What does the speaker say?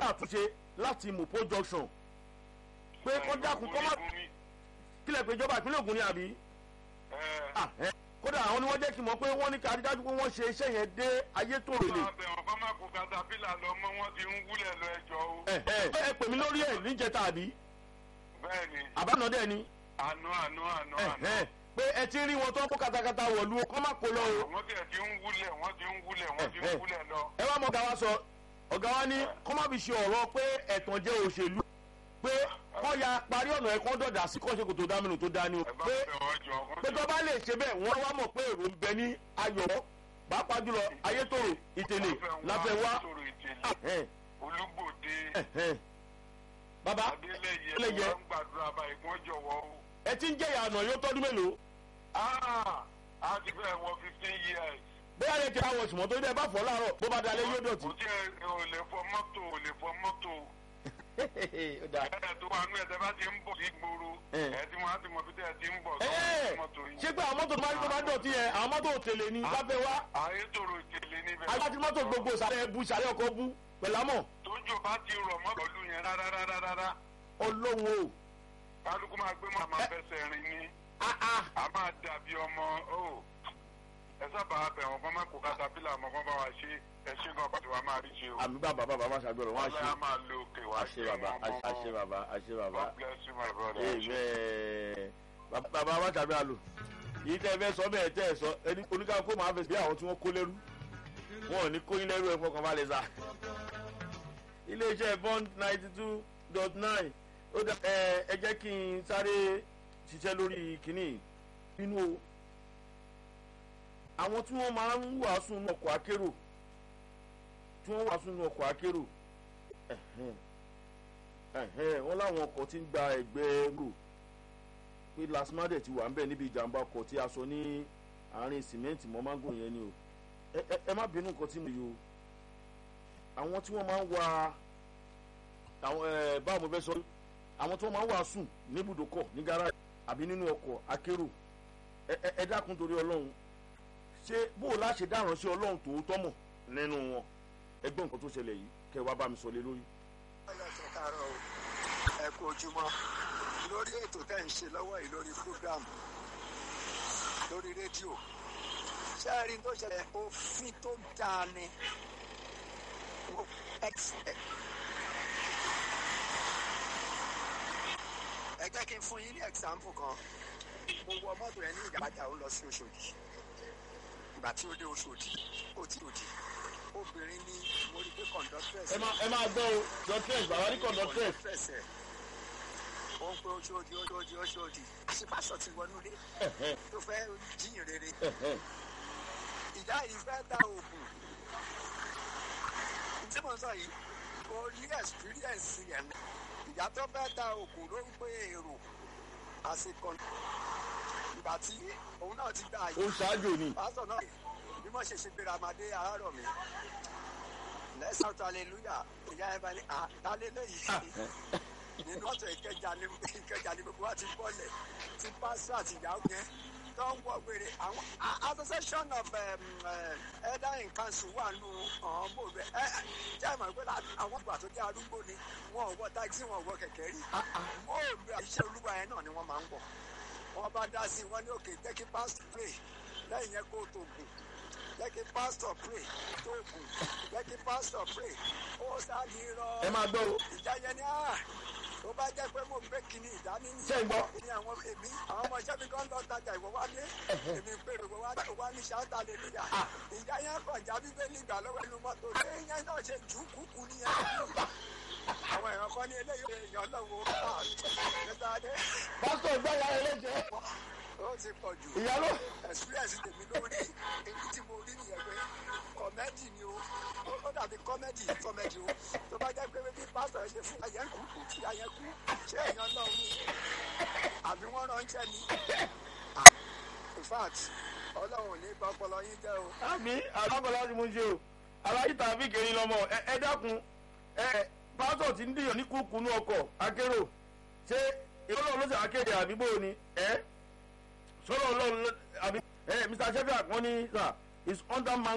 àtúnṣe láti mopo junction pé kọ́ dákun kọ́ má kílẹ̀ pé ìjọba ìpínlẹ̀ Ògùn ni àbí Ah, eh. kódà àwọn ni wọ́n jẹ́ kí n mọ̀ pé wọ́n ní ká rí dájú pé wọ́n ṣe iṣẹ́ yẹn dé ayétòrò lè. àbẹ̀wọ̀n kọ́ máa kó katapila lọ mọ́ wọ́n ti ń wúlẹ̀ lọ ẹjọ́ o. ẹ ẹ ẹ pè mí lórí ẹ níjẹta àbí bẹ́ẹ̀ ni àbánadẹ ni àná àná àná ẹ àná. ẹ pé ẹ ti rí wọn tó ń kó katakata wọ̀lú o kọ́ má kó lọ o. wọ́n tiẹ̀ ti ń wúlẹ̀ wọ́n ti ń wúlẹ̀ wọ́n ti ń Eh, eh. wúlẹ̀ lọ. ẹ wá mọ ọ̀gá wa sọ ọ̀gá wa ní kọ́ má fi ṣe ọ̀rọ̀ pé ẹ̀tàn jẹ́ òṣèlú pé kọ́ ya parí ọ̀nà ẹ̀kọ́ dọ̀dà sí kọ́ ṣe kò tó dá mìíràn tó dá ní o ẹ bá pé bẹ̀ wọ́n jọ. wọ́n pé ti- tó bá lè ṣe bẹ́ẹ̀ wọ́n wá mọ̀ pé èrò ń bẹ ní ayọ̀ pàápàá jùlọ ayétòrò ìtẹ̀lẹ̀ láfẹ́ wá. sọ̀rọ̀ ìtẹ̀lẹ̀ Ẹ̀hẹ́n, olúgbòde ẹ̀hẹ́n. bàbá adélẹ́yẹ Adélẹ́yẹ. wọ́n ń gbàdúrà báyìí kí wọ́n jọ̀wọ́ o. ẹ ti ń jẹ́ ìyànà yóò tọ́dún mélòó Ah, a ti fẹ́ wọ fifteen years. bóyá lè ti àwọn ìsùnmọ́ tó dé bá fọ́ láàárọ̀ bó bá dalẹ̀ yóò dọ̀tí. kò tí ẹ ò lè fọ mọ́tò ò lè fọ mọ́tò. Ó dáa. ẹ tó wà nú ẹ̀ tẹ́ bá ti ń bọ̀ sí gbòòrò Eh. ẹ tí wọ́n á ti mọ̀ bí tẹ́ ẹ ti ń bọ̀ Ẹ, sọ́wọ́ mọ́tò yìí. ṣé pé àwọn mọ́tò tó máa ń tó máa ń dọ̀tí yẹn àwọn mọ́tò òtèlè ni láfẹ́ wá ayétòrò ìtẹ̀lẹ̀ níbẹ̀. agbájú mọ́tò gbogbo ìsàlẹ̀ bu ìsàlẹ̀ ọkọ̀ bu pẹ̀lámọ̀ tójò bá ti rọ̀ mọ́ pẹ̀lú yẹn rárá rárá rárá ọlọ́run o. kálukú máa gbé mọ́ àmọ́ fẹsẹ̀ rìn ní Ah, ah. a máa dàbí ọmọ o ẹ sábà bẹ̀rùn kan máa kó katapila mọ́ kan bá wa ṣe ẹ ṣe gan pàtó wa máa rí ṣe o àmì bàbá bàbá má ṣàgbọ̀rọ̀ wọ́n á ṣe ọlọ́yà máa lo òkè wá àṣẹ bàbá àṣẹ bàbá àṣẹ bàbá. God bless you my brother. Amen. bàbá má ṣàgbọ̀rọ̀ àlò yìí tẹ́ ẹ fẹ́ sọ bẹ́ẹ̀ tẹ́ ẹ sọ ẹni oníkàkó máa fẹ́ bí àwọn tí wọ́n kó lẹ́rú wọn ò ní kó yín lẹ́rú ẹ̀ fọkàn balẹ̀ sá. iléeṣẹ́ bond ninety two dot nine ó dá ẹ ẹ jẹ́ kí n sáré ṣiṣẹ́ lórí kínní nínú o àwọn tí wọ́n máa ń wàásù nínú ọkọ̀ akérò tí wọ́n wàásù nínú ọkọ̀ akérò ẹ̀hẹ́n, ẹ̀hẹ́n, wọ́n láwọn ọkọ̀ tí ń gba ẹgbẹ́ rò pé lasmade ti wà ń bẹ̀ níbi ìjàmbá ọkọ̀ tí a sọ ní àárín sìmẹ́ǹtì mọ́ mángò yẹn ni o ẹ ẹ- ẹ má bínú nǹkan tí mo yọ o àwọn tí wọ́n máa ń wa àwọn ẹ báwo mo fẹ́ sọ àwọn tí wọ́n máa ń wà sùn níbùdókọ̀ ní gáràjì àbí nínú ọkọ̀ akérò ẹ ẹ- ẹ dákun torí ọlọ́run ṣé bó o láṣẹ dáràn sí ọlọ́run tòótọ́ mọ̀ nínú wọn ẹgbọ́n nǹkan tó ṣẹlẹ̀ yìí kẹ́ ẹ wá bá mi sọ lé lórí. ọlọ́sẹ̀ káàárọ̀ o ẹ kú ojúmọ́ lórí ètò tẹ́ ń ṣe lọ́wọ́ yìí lórí program lórí rédíò ṣé ẹ rí n tó ṣẹlẹ̀ òfin tó dáa ni Mo- ex- ẹ ẹ jẹ́ kí n fún yín ní example kan mo wọ mọ́tò yẹn ní ìjàmbá ó lọ sí Òṣòdì ìgbà tí ó dé Òṣòdì ó ti òdì obìnrin ní mo rí pé conductress ẹ máa ẹ máa gbọ́ o dọ́tírẹ̀sì bàbá ní kọ̀ǹdọ́tírẹ̀sì fẹsẹ̀ ó ń pe oṣooṣi oṣooṣi oṣooṣi àṣepàṣọ ti wọnú ilé tó fẹ́ jíyìn rere ìyá yìí fẹ́ ta oògùn tí mo sọ yìí o ní experience yẹn ìyá tó fẹ́ ta oògùn ló ń pe èrò àsìkò ìgbà tí òun náà ti gbà ó yìí ń ṣáájú ni pásítọ̀ náà bí mo ṣe ṣe gbéra máa dé àárọ̀ mi lẹ́sàn tó aleluya ìyá ẹ bá ní àtàlélẹ́yìí nínú ọ̀tọ̀ ìkẹjà ní ìkẹjà ní gbogbo wa ti bọ́lẹ̀ tí pásítọ̀ àti ìyàwó yẹn tó ń wọ gbére àwọn a- association of um, uh, elder in council wà nù ọ̀hún bò bẹ́ẹ̀ ẹ ẹ jẹ́ ìmọ̀ pé láti- àwọn ìgbà tó jẹ́ arúgbó ni wọn ò wọ táìsì wọn ò wọ kẹ̀kẹ́ rí wọn ò lu iṣẹ́ olúwa yẹn náà ni wọ́n máa ń wọ̀ wọ́n bá dá sí i wọ́n ní òkè jẹ́ kí pásítọ̀ pray lẹ́yìn yẹn kó o tó gùn jẹ́ kí pásítọ̀ pray tó gùn jẹ́ kí pásítọ̀ pray ó sáà ní rọ ẹ máa gbọ́ o ìjà yẹn ni ah tó bá jẹ́ pé mo gbé kinní ìdání ní Ṣé ń gbọ́? ní àwọn èmi àwọn ọmọ iṣẹ́ mi kan lọ tajà ìwọ wá dé èmi pé ìwọ wá ìwọ wá ní ṣáátà lè níyà ìjà yẹn kàn já bíbélì ìgbà lọ́wọ́ ẹnu mọ́tò ṣé yẹn náà ṣe jù ú kúkú nìyẹn àwọn èèyàn kan ní eléyìí èèyàn lọ́wọ́ nígbà dé pásítọ̀ gbáyà ẹlẹ́jẹ̀ ó ti pọ̀ jù ìyálò experience tèmi lórí èyí tí mo rí nìyẹn pé kọ́mẹ́dì ni o Ó- ó dàbí kọ́mẹ́dì kọ́mẹ́dì o tó bá jẹ́ pé bí pásítọ̀ ṣe fún ayẹ́kù tí ayẹ́kù ṣé èèyàn náà ní àbí wọ́n ránṣẹ́ ni Ah, in fact ọlọ́run ò ní bá ọpọlọ yín jẹ́ o. àmì àdókòlá láti mú ṣe o aláyí tàbí kẹrin lọmọ ẹ ẹ dákun ẹ pásítọ̀ tí ń dìyàn ní kúkúnú ọkọ̀ akérò ṣé ìrọ̀lọ́ ló ṣe akéde àbíbò ni ẹ sọ̀rọ̀ ọlọ́run ló- àbí ẹ mr sheffield wọ́n ní sà is under man